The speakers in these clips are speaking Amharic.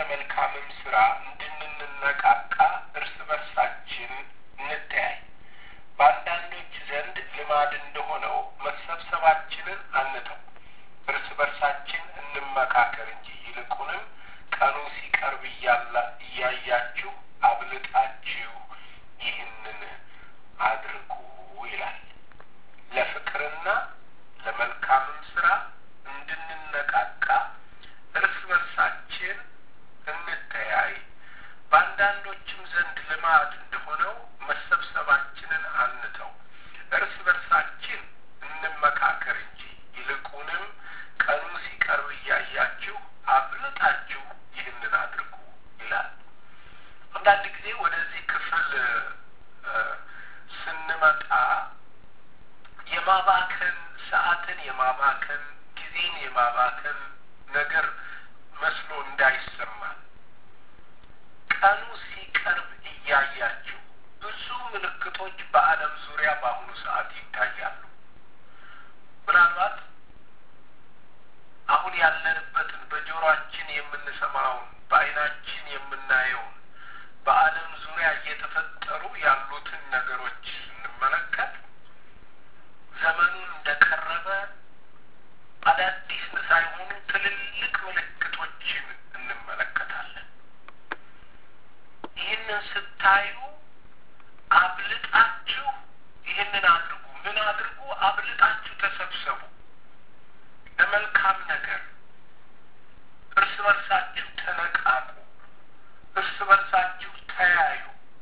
ለመልካምም ስራ እንድንነቃቃ እርስ በርሳችን እንተያይ። በአንዳንዶች ዘንድ ልማድ እንደሆነው መሰብሰባችንን አንተው፣ እርስ በርሳችን እንመካከር እንጂ ይልቁንም ቀኑ ሲቀርብ እያያችሁ አብልጣችሁ ይህንን አድርጉ ይላል። ለፍቅርና ለመልካምም ስራ እንድንነቃቃ እርስ በርሳችን እንተያይ። በአንዳንዶችም ዘንድ ልማድ እንደሆነው መሰብሰባችንን አንተው፣ እርስ በርሳችን እንመካከር እንጂ ይልቁንም ቀኑ ሲቀርብ እያያችሁ አብልጣችሁ ይህንን አድርጉ ይላል። አንዳንድ ጊዜ ወደዚህ ክፍል ስንመጣ የማባከን ሰዓትን የማባከን ጊዜን የማባከን ነገር መስሎ እንዳይሰማል ቀኑ ሲቀርብ እያያችሁ ብዙ ምልክቶች በዓለም ዙሪያ በአሁኑ ሰዓት ይታያሉ። ምናልባት አሁን ያለንበትን በጆሮአችን የምንሰማውን በዓይናችን የምናየውን በዓለም ዙሪያ እየተፈጠሩ ያሉትን ነገሮች ስንመለከት ዘመኑን እንደቀረበ አዳዲስ ሳይሆኑ ትልልቅ ምልክቶችን እንመለከታለን። ይህንን ስታዩ አብልጣችሁ ይህንን አድርጉ። ምን አድርጉ? አብልጣችሁ ተሰብሰቡ ለመልካም ነገር፣ እርስ በርሳችሁ ተነቃቁ፣ እርስ በርሳችሁ ተያዩ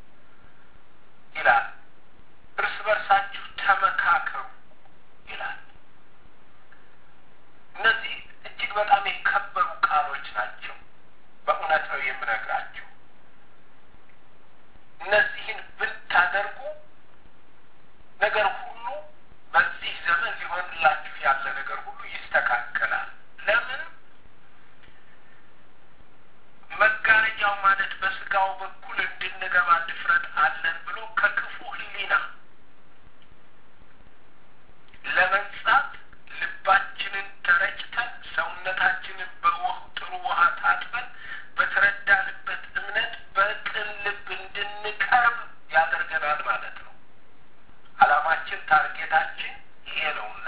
ይላል። እርስ በርሳችሁ ተመካከሩ ይላል። እነዚህ እጅግ በጣም የከበሩ ቃሎች ናቸው። በእውነት ነው የምነግራችሁ። እነዚህን ብታደርጉ ነገር ሁሉ በዚህ ዘመን ሊሆንላችሁ ያለ ነገር ሁሉ ይስተካከላል። ለምን? መጋረጃው ማለት በስጋው በኩል እንድንገባ ድፍረት አለን ብሎ ከክፉ ሕሊና ለመንጻት ልባችንን ተረጭተን ሰውነታችንን በውህ ጥሩ ውሃ ታጥበን በተረዳንበት እምነት በቅን ልብ እንድንቀርብ ያደርገናል ማለት ነው። ዓላማችን ታርጌታችን ይሄ ነውና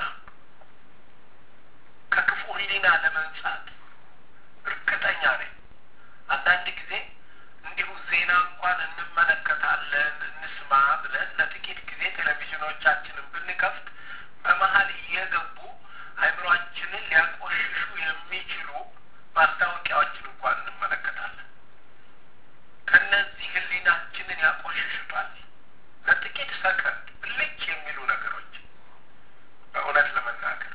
ከክፉ ሕሊና ለመንጻት እርግጠኛ ነኝ። አንዳንድ ጊዜ እንዲሁ ዜና እንኳን እንመለከታለን እንስማ ብለን ለጥቂት ጊዜ ቴሌቪዥኖቻችንን ብንከፍት በመሀል እየገቡ አእምሯችንን ሊያቆሽሹ የሚችሉ ማስታወቂያዎችን እንኳን እንመለከታለን። ከነዚህ ህሊናችንን ያቆሽሹታል። ለጥቂት ሰከንድ ብልጭ የሚሉ ነገሮች በእውነት ለመናገር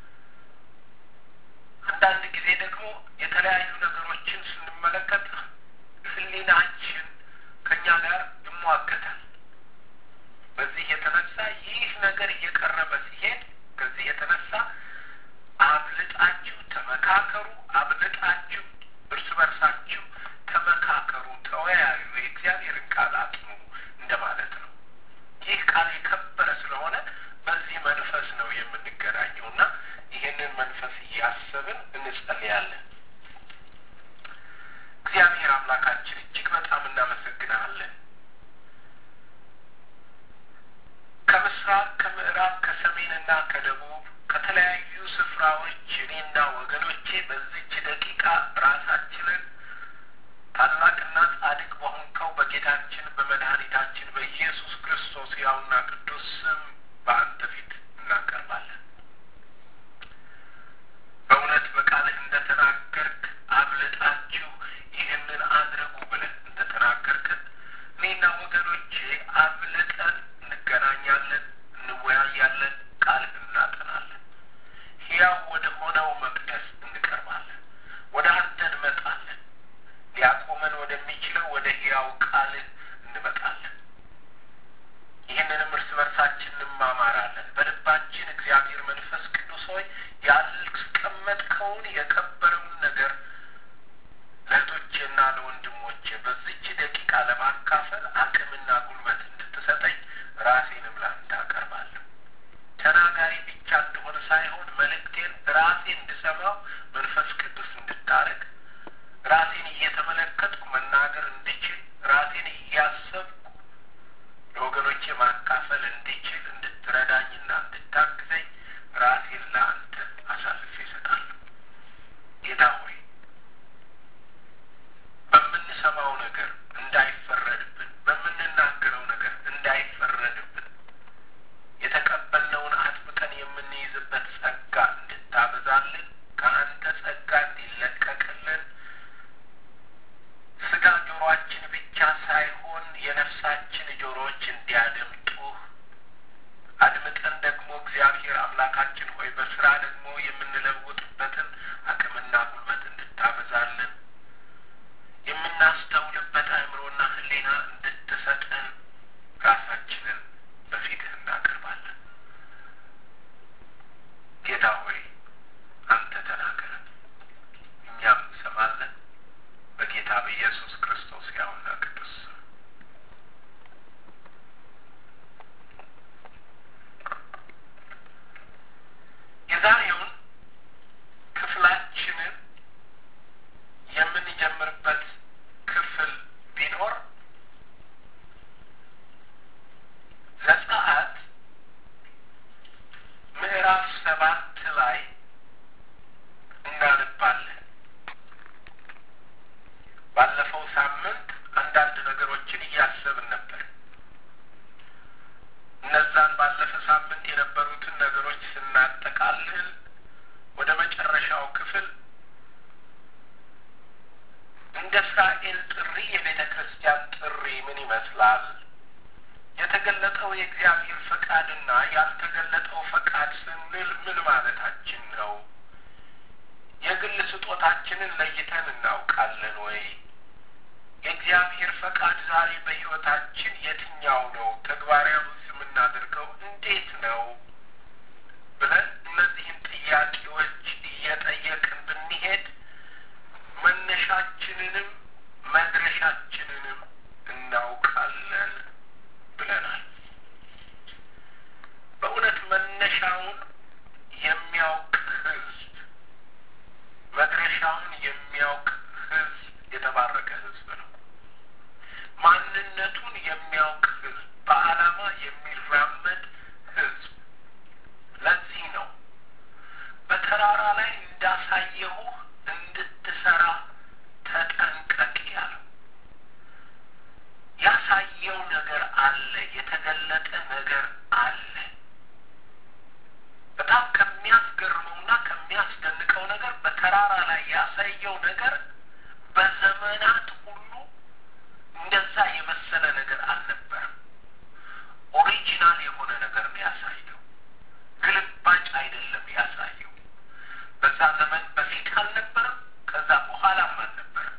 አንዳንድ ጊዜ ደግሞ የተለያዩ ነገሮችን ስንመለከት ህሊናችን ከእኛ ጋር ይሟገታል። በዚህ የተነሳ ይህ ነገር እየቀረበ ሲሄድ ከዚህ የተነሳ አብልጣችሁ ተመካከሩ፣ አብልጣችሁ እርስ በርሳችሁ ተመካከሩ፣ ተወያዩ፣ የእግዚአብሔርን ቃል አጥኑ እንደማለት ነው። ይህ ቃል የከበረ ስለሆነ በዚህ መንፈስ ነው የምንገናኘው እና ይህንን መንፈስ እያሰብን እንጸልያለን። እግዚአብሔር አምላካችን እጅግ በጣም እናመሰግናለን። ከምስራቅ፣ ከምዕራብ፣ ከሰሜንና ከደቡብ ከተለያዩ ስፍራዎች እኔና ወገኖቼ በዚች ደቂቃ ራሳችንን ታላቅና ጻድቅ በሆንከው በጌታችን በመድኃኒታችን በኢየሱስ ክርስቶስ ያውና ቅዱስ ስም በአንተ ፊት እናቀርባለን። በእውነት በቃልህ እንደተናገርክ አብልጣችሁ ይህንን አድርጉ ብለህ እንደተናገርክን እኔና ወገኖቼ አብልጠን እንገናኛለን፣ እንወያያለን፣ ቃልህ እናጠናለን። ሕያው ወደ ሆነው መቅደስ እንቀርባለን። ወደ አንተ እንመጣለን። ሊያቆመን ወደሚችለው ወደ ሕያው ቃልህ እንመጣለን። ይህንንም እርስ በርሳችን እንማማራለን። በልባችን እግዚአብሔር መንፈስ ቅዱስ ሆይ ያስቀመጥከውን የከበረውን ነገር ለእህቶቼና ለወንድሞቼ በዚች ደቂቃ ለማካፈል አቅምና ጉልበት እንድትሰጠኝ ራሴንም ላንተ አቀርባለሁ። ተናጋሪ ብቻ እንደሆነ ሳይሆን መልእክቴን ራሴ እንድሰማው መንፈስ ቅዱስ እንድታረግ ራሴን እየተመለ የእስራኤል ጥሪ የቤተ ክርስቲያን ጥሪ ምን ይመስላል? የተገለጠው የእግዚአብሔር ፈቃድና ያልተገለጠው ፈቃድ ስንል ምን ማለታችን ነው? የግል ስጦታችንን ለይተን እናውቃለን ወይ? የእግዚአብሔር ፈቃድ ዛሬ በሕይወታችን የትኛው ነው? ተግባራዊ የምናደርገው እንዴት ነው? ብለን እነዚህን ጥያቄዎች እየጠየቅን ብንሄድ መነሻችንንም መድረሻችንንም እናውቃለን ብለናል። በእውነት መነሻውን የሚያውቅ ሕዝብ መድረሻውን የሚያውቅ ሕዝብ የተባረከ ሕዝብ ነው። ማንነቱን የሚያውቅ ሕዝብ፣ በዓላማ የሚራመድ ሕዝብ። ለዚህ ነው በተራራ ላይ እንዳሳየሁህ እንድትሰራ ተጠንቀቅ ያለው። ያሳየው ነገር አለ፣ የተገለጠ ነገር አለ። በጣም ከሚያስገርመውና ከሚያስደንቀው ነገር በተራራ ላይ ያሳየው ነገር በዘመናት ሁሉ እንደዛ የመሰለ ነገር አልነበረም። ኦሪጂናል የሆነ ነገር ነው ያሳየው። ግልባጭ አይደለም ያሳየው። በዛ ዘመን በፊት አልነበረም፣ ከዛ በኋላም አልነበረም።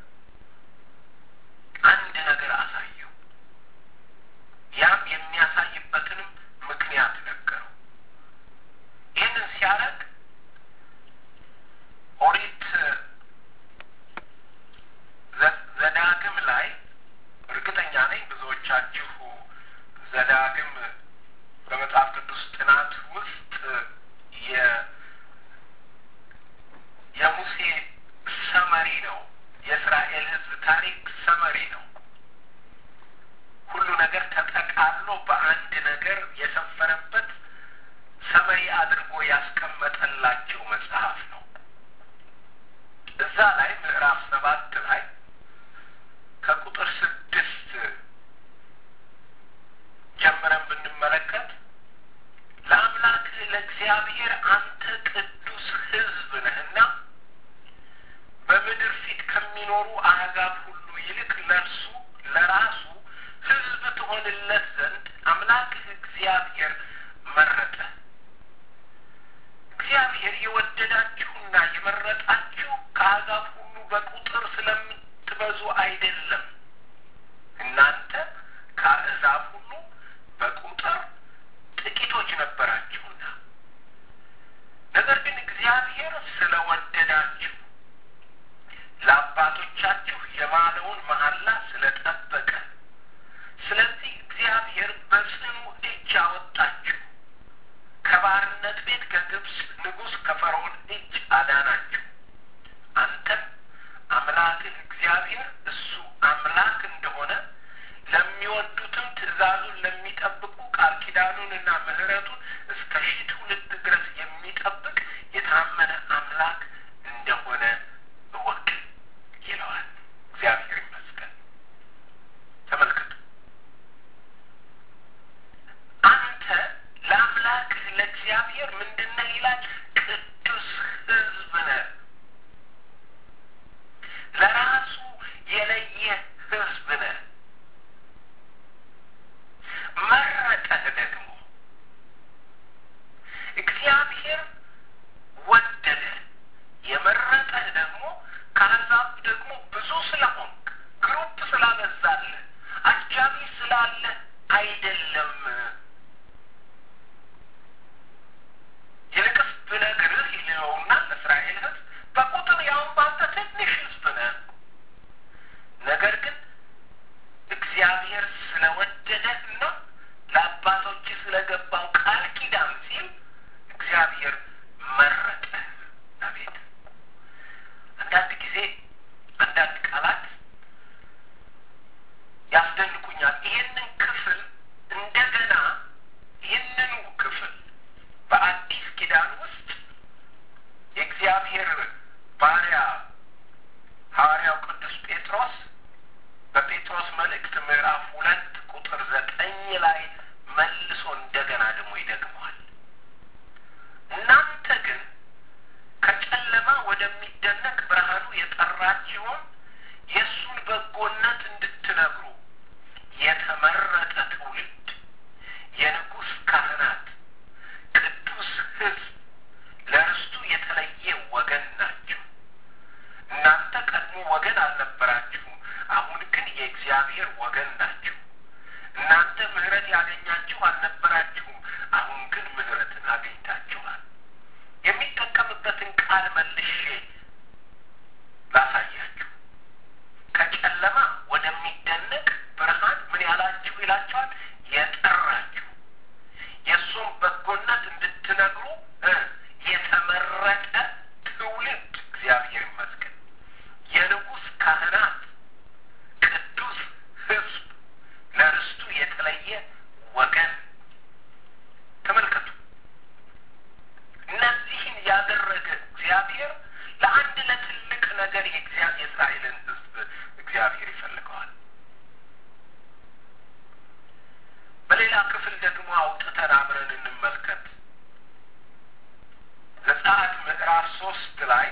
አንድ ነገር አሳየው። ያም የሚያሳይበትንም ምክንያት ነገረው። ይህንን ሲያደርግ ኦሪት ዘዳግም ላይ እርግጠኛ ነኝ ብዙዎቻችሁ ዘዳግም በመጽሐፍ ቅዱስ ጥናት ውስጥ የሙሴ ሰመሪ ነው። የእስራኤል ሕዝብ ታሪክ ሰመሪ ነው። ሁሉ ነገር ተጠቃሎ በአንድ ነገር የሰፈረበት ሰመሪ አድርጎ ያስቀመጠላቸው መጽሐፍ ነው። እዛ ላይ ምዕራፍ ሰባት ላይ ከቁጥር ስድስት ጀምረን ብንመለከት ለአምላክህ ለእግዚአብሔር አንተ ቅዱስ ሕዝብ ነህና በምድር ፊት ከሚኖሩ አሕዛብ ሁሉ ይልቅ ለእርሱ ለራሱ ሕዝብ ትሆንለት ዘንድ አምላክህ እግዚአብሔር መረጠ። እግዚአብሔር የወደዳችሁና የመረጣችሁ ከአሕዛብ ሁሉ በቁጥር ስለምትበዙ አይደለም። እናንተ ከአሕዛብ ሁሉ በቁጥር ጥቂቶች ነበራችሁና፣ ነገር ግን እግዚአብሔር ስለወደዳችሁ ለአባቶቻችሁ የማለውን መሐላ ስለጠበቀ፣ ስለዚህ እግዚአብሔር በጽኑ እጅ አወጣችሁ፣ ከባርነት ቤት ከግብፅ ንጉሥ ከፈርዖን እጅ አዳናችሁ። አንተም አምላክህ እግዚአብሔር እሱ አምላክ እንደሆነ ለሚወዱትም ትእዛዙን ለሚጠብቁ ቃል ኪዳኑንና ምሕረቱን እስከ ሺህ ትውልድ ድረስ የሚጠብቅ የታመነ አምላክ እንደሆነ እወቅ ይለዋል። እግዚአብሔር ይመስገን። ተመልከቱ። አንተ ለአምላክህ ለእግዚአብሔር ምንድን ነህ ይላል? ቅዱስ ሕዝብ ነህ። ለራሱ የለየ ሕዝብ ነህ። መረጠህ ደግሞ እግዚአብሔር ወደደ። የመረጠህ ደግሞ ከአሕዛብ ደግሞ ብዙ ስለሆንክ ግሩፕ ስላበዛለህ አጃቢ ስላለህ አይደለም። ይልቅስ ብነግርህ ይለውና ለእስራኤል ሕዝብ በቁጥር ያውን ባንተ ትንሽ ሕዝብ ነህ። ነገር ግን እግዚአብሔር ስለወደደህና ለአባቶች ስለገባው ቃል ኪዳን ሲል እግዚአብሔር መረጠህ። አቤት! አንዳንድ ጊዜ አንዳንድ ቃላት ያስደንቁኛል። ይህንን ክፍል እንደገና ይህንኑ ክፍል በአዲስ ኪዳን ውስጥ የእግዚአብሔር ባሪያ ሐዋርያው ቅዱስ ጴጥሮስ በጴጥሮስ መልእክት ምዕራፍ ሁለት ቁጥር ዘጠኝ ላይ መልሶ እንደገና ደግሞ ይደግመዋል። እናንተ ግን ከጨለማ ወደሚደነቅ ብርሃኑ የጠራችሁን የእሱን የተመረጠ ትውልድ፣ የንጉሥ ካህናት፣ ቅዱስ ሕዝብ፣ ለርስቱ የተለየ ወገን ናቸው። እናንተ ቀድሞ ወገን አልነበራችሁም፣ አሁን ግን የእግዚአብሔር ወገን ናችሁ። እናንተ ምሕረት ያገኛችሁ አልነበራችሁም፣ አሁን ግን ምሕረትን አግኝታችኋል። የሚጠቀምበትን ቃል መልሼ ላሳያችሁ። ከጨለማ ወደሚደነቅ ብርሃን ምን ያላችሁ ይላችኋል? የጠራችሁ የእሱም በጎነት እንድትነግሩ እ የተመረጠ ትውልድ እግዚአብሔር ይመስገን፣ የንጉሥ ካህናት፣ ቅዱስ ሕዝብ፣ ለርስቱ የተለየ ወገን። ተመልከቱ። እነዚህን ያደረገ እግዚአብሔር ለአንድ ለትልቅ ነገር የእስራኤልን ሕዝብ እግዚአብሔር ይፈልገዋል። በሌላ ክፍል ደግሞ አውጥተን አብረን እንመልከት። ዘጸአት ምዕራፍ ሶስት ላይ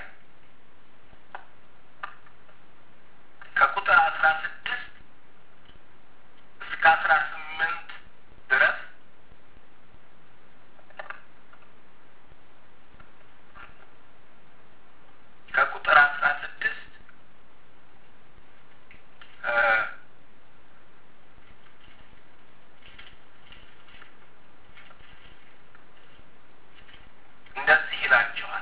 ከቁጥር አስራ ስድስት እስከ አስራ ስምንት ድረስ ከቁጥር አስራ ስድስት እንደዚህ ይላቸዋል።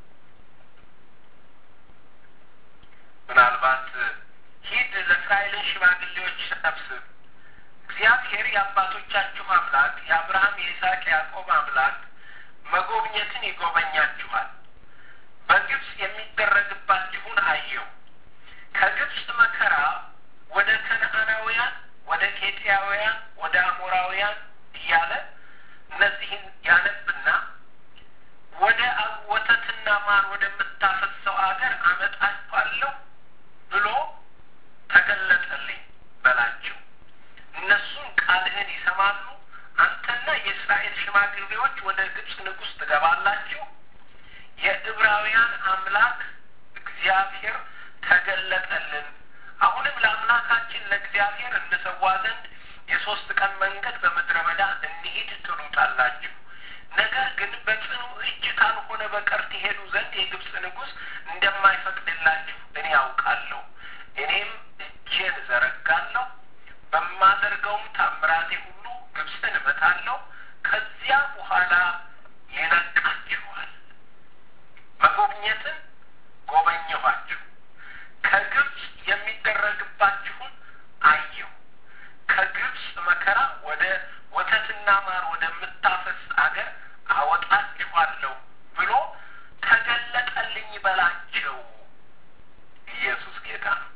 ምናልባት ሂድ ለእስራኤልን ሽማግሌዎች ሰብስብ፣ እግዚአብሔር የአባቶቻችሁ አምላክ የአብርሃም የይስሐቅ የያዕቆብ አምላክ መጎብኘትን ይጎበኛችኋል። በግብፅ የሚደረግባችሁን አየሁ። ከግብፅ መከራ ወደ ከነዓናውያን፣ ወደ ኬጢያውያን፣ ወደ አሞራውያን እያለ እነዚህን ያነብና ወደ ወተትና ማር ወደምታፈሰው አገር አመጣችኋለሁ ብሎ ተገለጠልኝ በላቸው። እነሱም ቃልህን ይሰማሉ። አንተና የእስራኤል ሽማግሌዎች ወደ ግብፅ ንጉሥ ትገባላችሁ። የዕብራውያን አምላክ እግዚአብሔር ተገለጠልን። አሁንም ለአምላካችን ለእግዚአብሔር እንሰዋ ዘንድ የሶስት ቀን መንገድ በምድረ በዳ እንሂድ ትሉታላችሁ። ነገር ግን በጽኑ እጅ ካልሆነ በቀር ትሄዱ ዘንድ የግብፅ ንጉሥ እንደማይፈቅድላችሁ እኔ ያውቃለሁ። እኔም እጄን ዘረጋለሁ፣ በማደርገውም ታምራቴ ሁሉ ግብፅን እመታለሁ። ከዚያ በኋላ ይለቃችኋል። መጎብኘትን ጎበኘኋችሁ። ከግብፅ የሚደረግባችሁን አየሁ። ከግብፅ መከራ ወደ ወተትና ማር ወደምታፈስ አገር አወጣችኋለሁ ብሎ ተገለጠልኝ በላቸው። ኢየሱስ ጌታ ነው።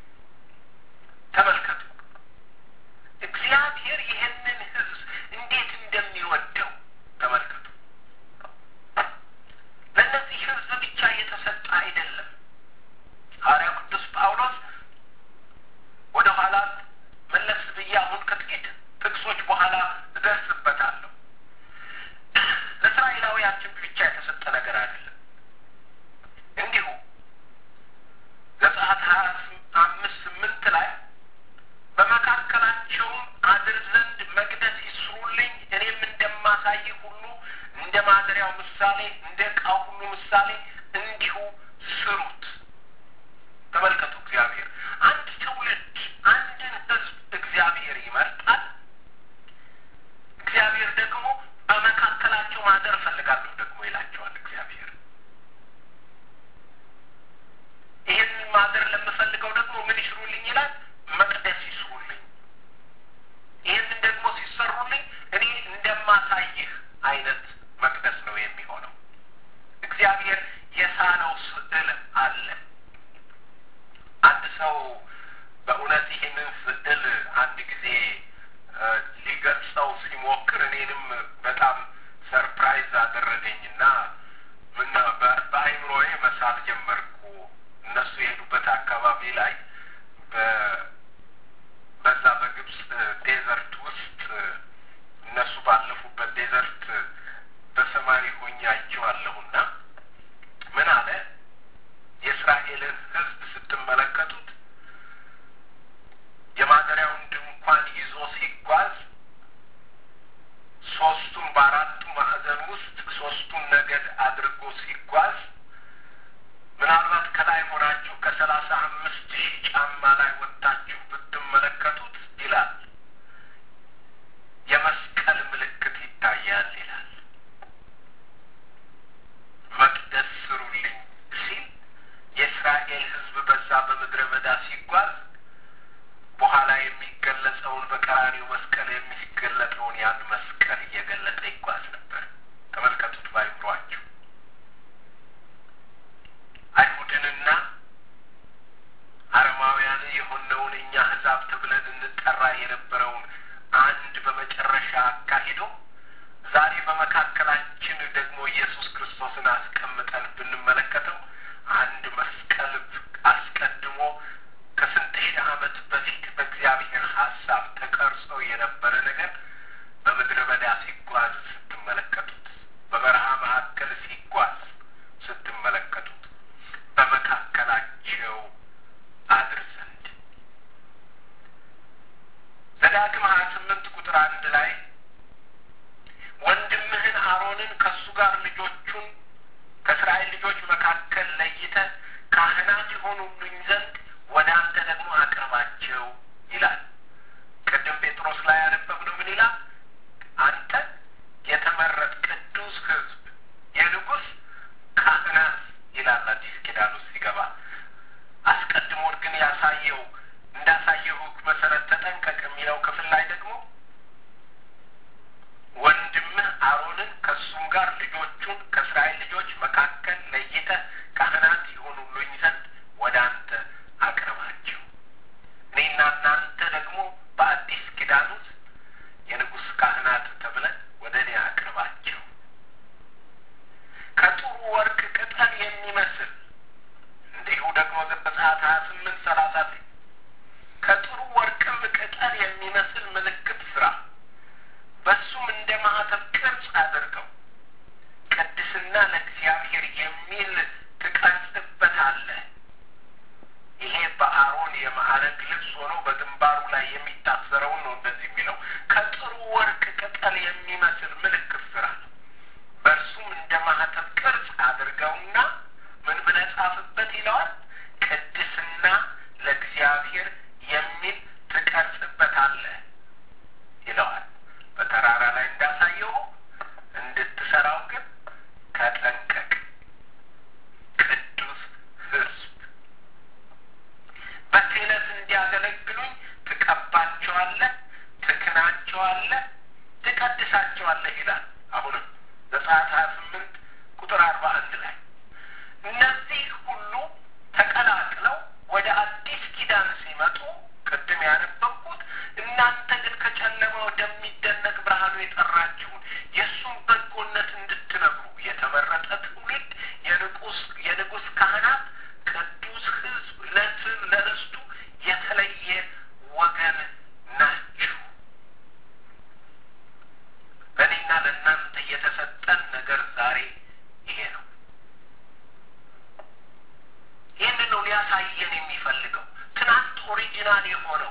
ተመልከቱ፣ እግዚአብሔር ይህንን ሕዝብ እንዴት እንደሚወደው ተመልከቱ። ለእነዚህ ሕዝብ ብቻ የተሰጠ አይደለም። ሐዋርያው ቅዱስ ጳውሎስ ወደ ኋላ መለስ ብዬ አሁን ከጥቂት ጥቅሶች በኋላ እደርስበታለሁ። ለእስራኤላውያችን ብቻ የተሰጠ ነገር አይደለም። እንዲሁ ዘጸአት ሀያ አምስት ስምንት ላይ በመካከላቸውም አድር ዘንድ መቅደስ ይስሩልኝ እኔም እንደማሳይ ሁሉ እንደ ማደሪያው ምሳሌ እንደ ዕቃው ሁሉ ምሳሌ እንዲሁ ስሩት። ተመልከቱ፣ እግዚአብሔር አንድ ትውልድ አንድን ሕዝብ እግዚአብሔር ይመርጣል። እግዚአብሔር ደግሞ በመካከላቸው ማደር እፈልጋለሁ ደግሞ ይላቸዋል። እግዚአብሔር ይህንን ማደር ለምፈልገው ደግሞ ምን ይስሩልኝ ይላል? መቅደስ ይስሩልኝ። ይህንን ደግሞ ሲሰሩልኝ እኔ እንደማሳይህ አይነት መቅደስ ነው የሚሆነው። እግዚአብሔር የሳለው ስዕል አለ። አንድ ሰው በእውነት ይህንን ስዕል አንድ ጊዜ ሊገልጸው ሲሞክር እኔንም በጣም ሰርፕራይዝ አደረገኝና ምን በአይምሮዬ መሳል ጀመርኩ። እነሱ የሄዱበት አካባቢ ላይ በዛ በግብፅ ዴዘርት ውስጥ እነሱ ባለፉበት ዴዘርት በሰማሪ ሆኜ አይቼዋለሁና ምን አለ የእስራኤልን ሕዝብ ስትመለከቱት የማደሪያውን ድንኳን ይዞ በምድረ በዳ ሲጓዝ በኋላ የሚገለጸውን በቀራኒው መስቀል የሚገለጠውን ያን መስቀል እየገለጠ ይጓዝ ነበር። ተመልከቱት ባይምሯችሁ አይሁድንና አረማውያን የሆነውን እኛ ሕዛብ ተብለን እንጠራ የነበረውን አንድ በመጨረሻ አካሂዶ ዛሬ በመካከላችን ደግሞ ኢየሱስ ክርስቶስን አስቀምጠን ብንመለከተው አንድ መስቀል አስቀድሞ ከስንት ሺህ ዓመት በፊት በእግዚአብሔር ሀሳብ ተቀርጾ የነበረ ነገር በምድረ በዳ ሲጓዝ ስትመለከቱት፣ በበረሃ መካከል ሲጓዝ ስትመለከቱት በመካከላቸው አድር ዘንድ ዘዳግም ሀያ ስምንት ቁጥር አንድ ላይ ወንድምህን አሮንን ከእሱ ጋር ልጆቹን ከእስራኤል ልጆች መካከል ለይተህ ካህናት የሆኑልኝ ዘንድ ወደ አንተ ደግሞ አቅርባቸው ይላል። ቅድም ጴጥሮስ ላይ ያነበብነው ምን ይላል? አንተ የተመረጥ ቅዱስ ሕዝብ የንጉሥ ካህናት ይላል አዲስ ኪዳን ውስጥ ሲገባ። አስቀድሞ ግን ያሳየው እንዳሳየው መሰረት ተጠንቀቅ የሚለው ክፍል ላይ ደግሞ ወንድምህ አሮንን ከእሱም ጋር ልጆቹን ከእስራኤል ልጆች መካከል ለይተህ ካህናት የሆኑልኝ ዘንድ ወደ አንተ አቅርባቸው። እኔና እናንተ ደግሞ በአዲስ ኪዳን ውስጥ የንጉሥ ካህናት ተብለን ወደ እኔ አቅርባቸው። ከጥሩ ወርቅ ቅጠል የሚመስል እንዲሁ ደግሞ ዘጸአት ሀያ ስምንት ሰላሳ ከጥሩ ወርቅም ቅጠል የሚመስል ምልክት ስራ በሱም እንደ ማህተብ ቅርጽ አድርገው ቅድስና ለእግዚአብሔር የሚል ትቀርጽበታለህ። ይሄ በአሮን የማዕረግ ልብስ ሆኖ በግንባሩ ላይ የሚታሰረውን ነው እንደዚህ የሚለው ከጥሩ ወርቅ ቅጠል የሚመስል ምልክት ስራ ነው። በእርሱም እንደ ማህተብ ቅርጽ አድርገውና ምን ብለህ ጻፍበት ይለዋል። ቅድስና ለእግዚአብሔር የሚል ትቀርጽበታለህ ይለዋል። በተራራ ላይ እንዳሳየው እንድትሰራው ግን ተጠንቀቅ። ቅዱስ ሕዝብ በክህነት እንዲያገለግሉኝ ትቀባቸዋለህ፣ ትክናቸዋለህ፣ ትቀድሳቸዋለህ ይላል። አሁንም ዘጸአት ሀያ ስምንት ቁጥር አርባ አንድ ላይ እነዚህ ሁሉ ተቀላቅለው ወደ አዲስ ኪዳን ሲመጡ ቅድም ያነበብኩት እናንተ ግን ከጨለማ ወደሚደነቅ ብርሃኑ የጠራችሁን የእሱን በጎነት እንድትነግሩ የተመረጠ ትውልድ የንጉስ የንጉስ ካህናት ቅዱስ ሕዝብ ለስም ለርስቱ የተለየ ወገን ናችሁ። ለእኔና ለእናንተ የተሰጠን ነገር ዛሬ ይሄ ነው። ይህንን ነው ሊያሳየን የሚፈልገው ትናንት ኦሪጂናል የሆነው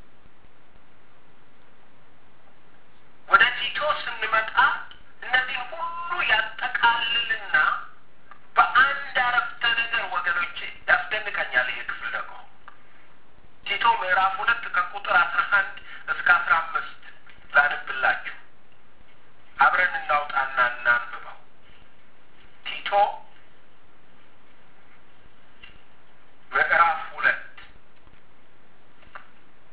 ወደ ቲቶ ስንመጣ እነዚህን ሁሉ ያጠቃልልና በአንድ አረፍተ ነገር ወገኖቼ ያስደንቀኛል። ይሄ ክፍል ደግሞ ቲቶ ምዕራፍ ሁለት ከቁጥር አስራ አንድ እስከ አስራ አምስት ላንብላችሁ። አብረን እናውጣና እናንብበው። ቲቶ ምዕራፍ ሁለት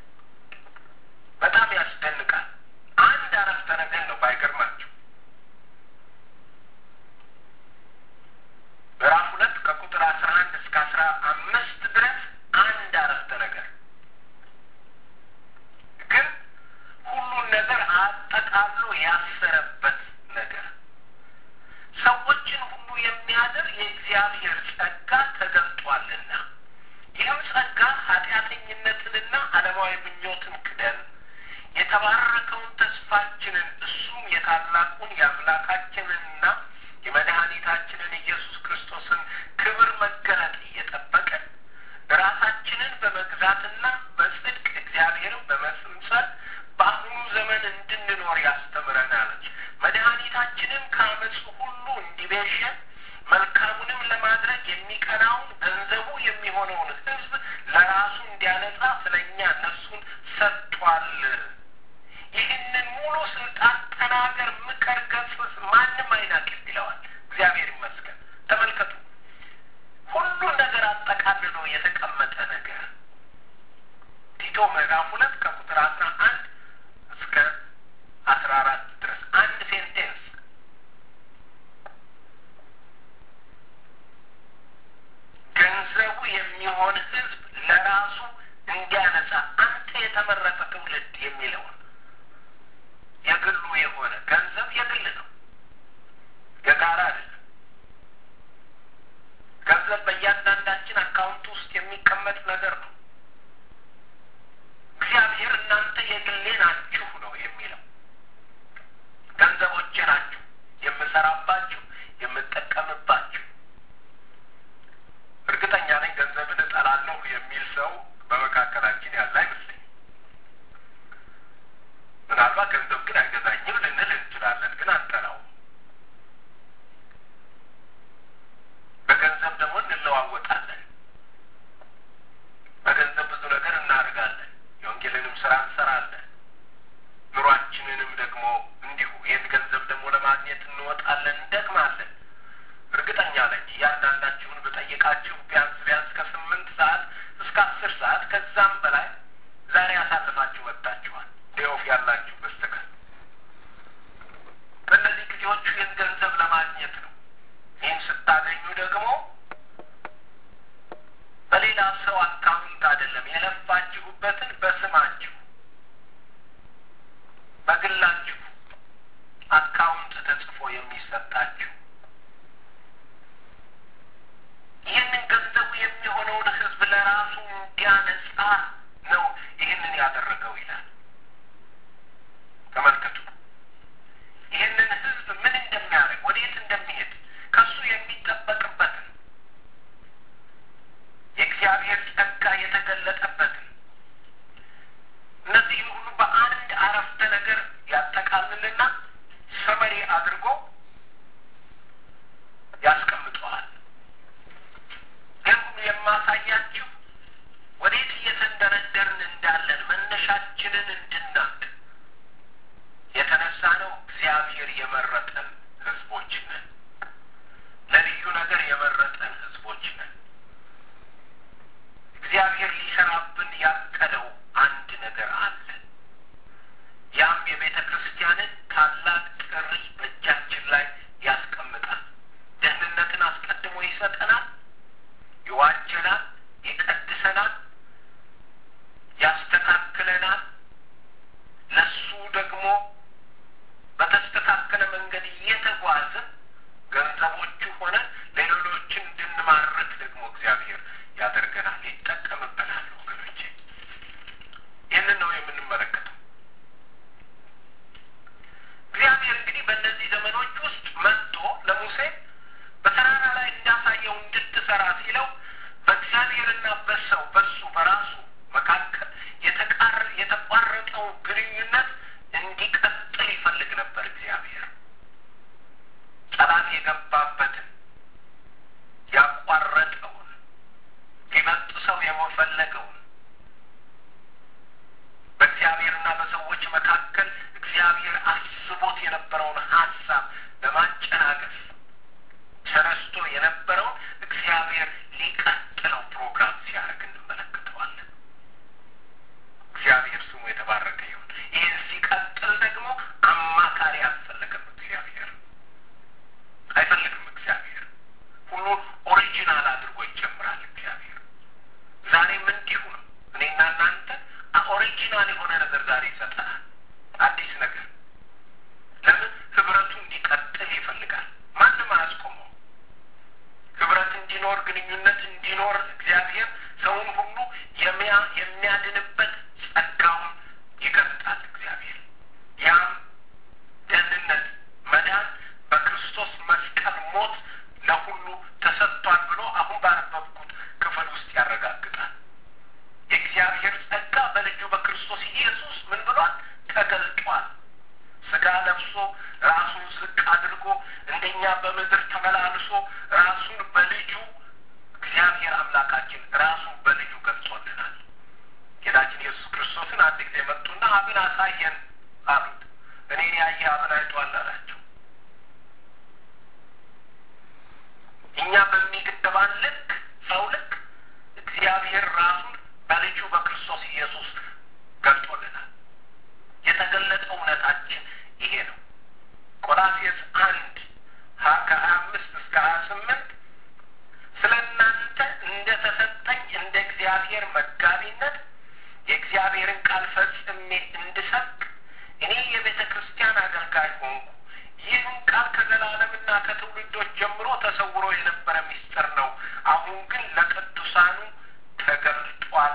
ምዕራፍ ሁለት ከቁጥር አስራ አንድ እስከ አስራ አራት ድረስ አንድ ሴንቴንስ ገንዘቡ የሚሆን ሕዝብ ለራሱ እንዲያነጻ አንተ የተመረጠ ትውልድ የሚለውን የግሉ የሆነ ገንዘብ የግል ነው፣ የጋራ አይደለም። ገንዘብ በእያንዳንዳችን አካውንት ውስጥ የሚቀመጥ ነገር ነው። እግዚአብሔር እናንተ የግሌ ናችሁ ነው የሚለው። ገንዘቦቼ ናችሁ፣ የምሰራባችሁ፣ የምጠቀምባችሁ። እርግጠኛ ነኝ ገንዘብን እጠላለሁ የሚል ሰው በመካከላችን ያለ አይመስለኝም። ምናልባት ገንዘብ ግን አይገዛኝም ልንል እንችላለን፣ ግን አንጠላውም። በገንዘብ ደግሞ እንለዋወጣለን። በገንዘብ ብዙ ነገር እናደርጋለን። የወንጌልንም ስራ እንሰራለን። ኑሯችንንም ደግሞ እንዲሁ ይህን ገንዘብ ደግሞ ለማግኘት እንወጣለን፣ እንደክማለን። እርግጠኛ ነኝ እያንዳንዳችሁን ብጠይቃችሁ ቢያንስ ቢያንስ ከስምንት ሰዓት እስከ አስር ሰዓት ከዛም በላይ ዛሬ አሳልፋችሁ ወጥታችኋል። ሌኦፍ ያላችሁ በስተቀር በእነዚህ ጊዜዎቹ ይህን ገንዘብ ለማግኘት ነው። ይህን ስታገኙ ደግሞ በሌላ ሰው አካውንት አይደለም የለፋችሁበትን በስማችሁ በግላችሁ አካውንት ተጽፎ የሚሰጣችሁ ይህንን ገንዘቡ የሚሆነውን ሕዝብ ለራሱ እንዲያነጻ ነው ይህንን ያደረገው ይላል። ተመልከቱ። ይህንን ሕዝብ ምን እንደሚያደርግ ወዴት እንደሚሄድ ከሱ የሚጠበቅበትን የእግዚአብሔር ጸጋ የተገለጠበትን እነዚህን ሁሉ በአንድ አረፍተ ነገር ያጠቃልልና ሰመሪ አድርጎ ያስቀምጠዋል። ይህን ሁሉ የማሳያችሁ ወዴት እየተንደረደርን እንዳለን መነሻችንን እንድናቅ የተነሳ ነው። እግዚአብሔር የመረጠን ህዝቦች ነን። ለልዩ ነገር የመረጠን ህዝቦች ነን። እግዚአብሔር ሊሰራብን ያቀደው አንድ ነገር አለ። ያም የቤተ ክርስቲያንን ታላቅ ጥሪ በእጃችን ላይ ያስቀምጣል። ደህንነትን አስቀድሞ ይሰጠናል፣ ይዋጀናል፣ ይቀድሰናል፣ ያስተካክለናል። ለሱ ደግሞ በተስተካከለ መንገድ እየተጓዝን ገንዘቦቹ ሆነ ለሌሎችን እንድንማርክ ደግሞ እግዚአብሔር ያደርገናል፣ ይጠቀምብናል። ወገኖቼ ይህንን ነው የምንመለከተው። እግዚአብሔር እንግዲህ በእነዚህ ዘመኖች ውስጥ መጥቶ ለሙሴ በተራራ ላይ እንዳሳየው እንድትሰራ ሲለው በእግዚአብሔርና በሰው በሱ በራሱ መካከል የተቃረ የተቋረጠው ግንኙነት እንዲቀጥል ይፈልግ ነበር። እግዚአብሔር ጠላት የገባበትን ያቋረጠውን ሊበጥ ሰው የመፈለገውን በእግዚአብሔርና በሰዎች መካከል እግዚአብሔር አስቦት የነበረውን ሀሳብ ለማጨናገፍ ተነስቶ የነበረውን እግዚአብሔር ሊቀጥለው ፕሮግራም ሲያደርግ እንመለከተዋለን። እግዚአብሔር ስሙ የተባረከ ይሁን። ይህን ሲቀጥል ደግሞ አማካሪ አልፈለገም። እግዚአብሔር አይፈልግም። እግዚአብሔር ሁሉ ኦሪጂናል አድርጎ ይጀምራል። እግዚአብሔር ዛሬም እንዲሁ ነው። እኔና እናንተ ኦሪጂናል የሆነ ነገር ዛሬ ይሰጠናል። አዲስ ነገር ለምን ህብረቱ እንዲቀጥል ይፈልጋል። ማንም አያስቆመው። ህብረት እንዲኖር፣ ግንኙነት እንዲኖር እግዚአብሔር ሰውን ሁሉ የሚያ የሚያድንበት ጸጋውን ይገልጣል። እግዚአብሔር ያም ደህንነት መዳን በክርስቶስ መስቀል ሞት ለሁሉ ተሰጥቷል ብሎ አሁን ባነበብኩት ክፍል ውስጥ ያረጋግጣል። የእግዚአብሔር ጸጋ በልጁ በክርስቶስ ኢየሱስ ምን ብሏል? ተገልጧል። ስጋ ለብሶ ራሱን ዝቅ አድርጎ እንደኛ በምድር ተመላልሶ ራሱን በልጁ እግዚአብሔር አምላካችን ራሱን በልጁ ገልጾልናል። ጌታችን ኢየሱስ ክርስቶስን አንድ ጊዜ መጡና አብን አሳየን አሉት። እኔን ያየ አብን አይቷል አላቸው። እኛ በሚገባን ልክ ሰው ልክ እግዚአብሔር ራሱን በልጁ በክርስቶስ ኢየሱስ መጋቢነት የእግዚአብሔርን ቃል ፈጽሜ እንድሰብክ እኔ የቤተ ክርስቲያን አገልጋይ ሆንኩ። ይህን ቃል ከዘላለምና ከትውልዶች ጀምሮ ተሰውሮ የነበረ ምስጢር ነው። አሁን ግን ለቅዱሳኑ ተገልጧል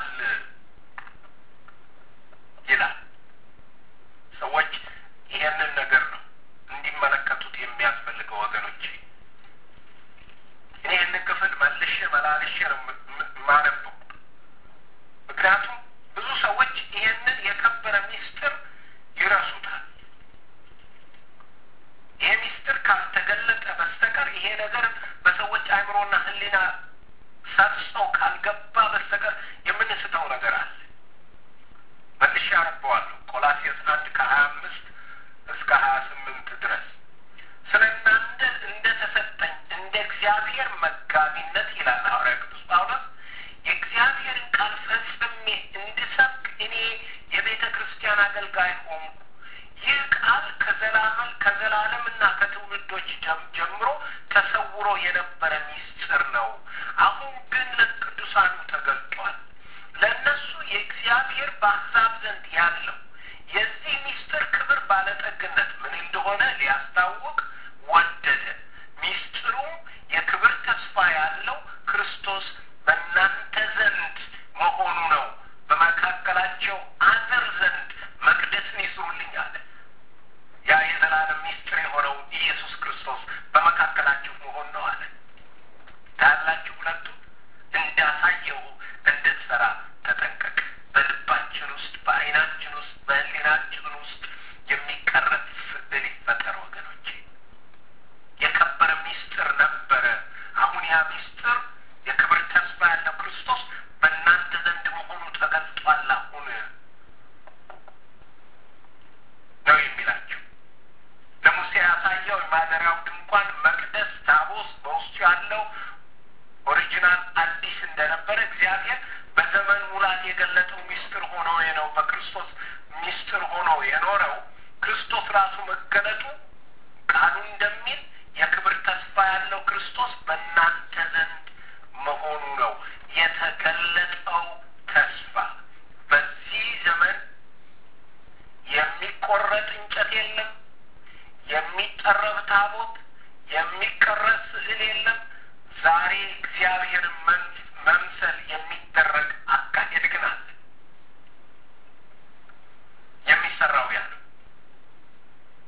ይላል። ሰዎች ይሄንን ነገር ነው እንዲመለከቱት የሚያስፈልገው ወገኖች። እኔ ይህንን ክፍል መልሼ መላልሼ ነው የማነበው። ምክንያቱም ብዙ ሰዎች ይሄንን የከበረ ምስጢር ይረሱታል። ይሄ ምስጢር ካልተገለጠ በስተቀር ይሄ ነገር በሰዎች አእምሮና ሕሊና ሰርጾ ካልገባ በስተቀር የምንስተው ነገር አለ። መልሼ አነበዋለሁ። ቆላሴስ አንድ ከሀያ አምስት እስከ ሀያ ስምንት ድረስ ስለ እናንተ እንደ ተሰጠኝ እንደ እግዚአብሔር መጋቢነት ይላል ሐዋርያ ቅዱስ ጳውሎስ የእግዚአብሔርን ቃል ፈጽሜ እንድሰብክ እኔ የቤተ ክርስቲያን አገልጋይ ሆንኩ። ይህ ቃል ከዘላለም ከዘላለምና ከትውልዶች ጀምሮ ተሰውሮ የነበረ ምስጢር ነው። አሁን ግን ለቅዱሳኑ ተገልጧል። ለእነሱ የእግዚአብሔር በአሕዛብ ዘንድ ያለው የዚህ ምስጢር ክብር ባለጠግነት ምን እንደሆነ ሊያስታውቅ ወደደ። ምስጢሩም የክብር ተስፋ ያለው ክርስቶስ በእናንተ ዘንድ መሆኑ ነው። በመካከላቸው አድር ዘንድ መቅደስን ይስሩልኝ አለ። ያ የዘላለም ምስጢር የሆነው ኢየሱስ ክርስቶስ በመካከላችሁ መሆን ነው አለ። ታያላችሁ ሁለቱ እንዳሳየው እንድትሰራ ተጠንቀቅ። በልባችን ውስጥ፣ በዓይናችን ውስጥ፣ በሕሊናችን ውስጥ የሚቀረጽ ስዕል ይፈጠር ወገኖቼ። የከበረ ምስጢር ነበረ። አሁን ያ ምስጢር የክብር ተስፋ ያለው ክርስቶስ በእናንተ ዘንድ መሆኑ ተገልጧል። አሁን ነው የሚላቸው። ለሙሴ ያሳየው የማደሪያው ድንኳን መቅደስ፣ ታቦስ በውስጡ ያለው ኦሪጂናል አዲስ እንደነበረ እግዚአብሔር በዘመን ሙላት የገለጠው ምስጢር ሆኖ ነው። በክርስቶስ ምስጢር ሆኖ የኖረው ክርስቶስ ራሱ መገለጡ ቃሉ እንደሚል የክብር ተስፋ ያለው ክርስቶስ በእናንተ ዘንድ መሆኑ ነው። የተገለጠው ተስፋ በዚህ ዘመን የሚቆረጥ እንጨት የለም። የሚጠረብ ታቦት፣ የሚቀረጽ ስዕል የለም። ዛሬ እግዚአብሔርን መምሰል የሚደረግ አካሄድ ግን አለ። የሚሰራው ያ ነው።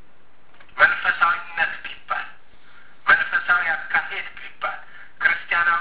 መንፈሳዊነት ቢባል መንፈሳዊ አካሄድ ቢባል ክርስቲያናዊ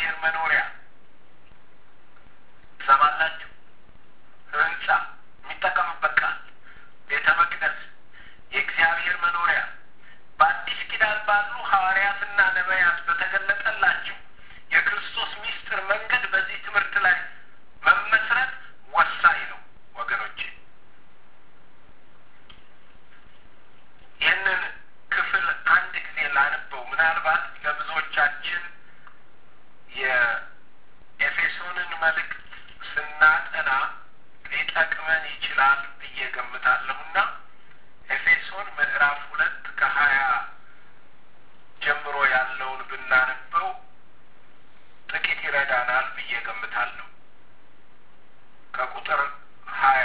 የእግዚአብሔር መኖሪያ ትሰማላችሁ። ህንጻ የሚጠቀምበት ቃል ቤተ መቅደስ የእግዚአብሔር መኖሪያ በአዲስ ኪዳን ባሉ ሐዋርያትና ነቢያት በተገለጠላቸው የክርስቶስ ምስጢር መንገድ በዚህ ትምህርት ላይ መመስረት ወሳኝ ነው ወገኖቼ። ይህንን ክፍል አንድ ጊዜ ላንበው። ምናልባት ለብዙዎቻችን የኤፌሶንን መልእክት ስናጠና ሊጠቅመን ይችላል ብዬ ገምታለሁና ኤፌሶን ምዕራፍ ሁለት ከሀያ ጀምሮ ያለውን ብናነበው ጥቂት ይረዳናል ብዬ ገምታለሁ። ከቁጥር ሀያ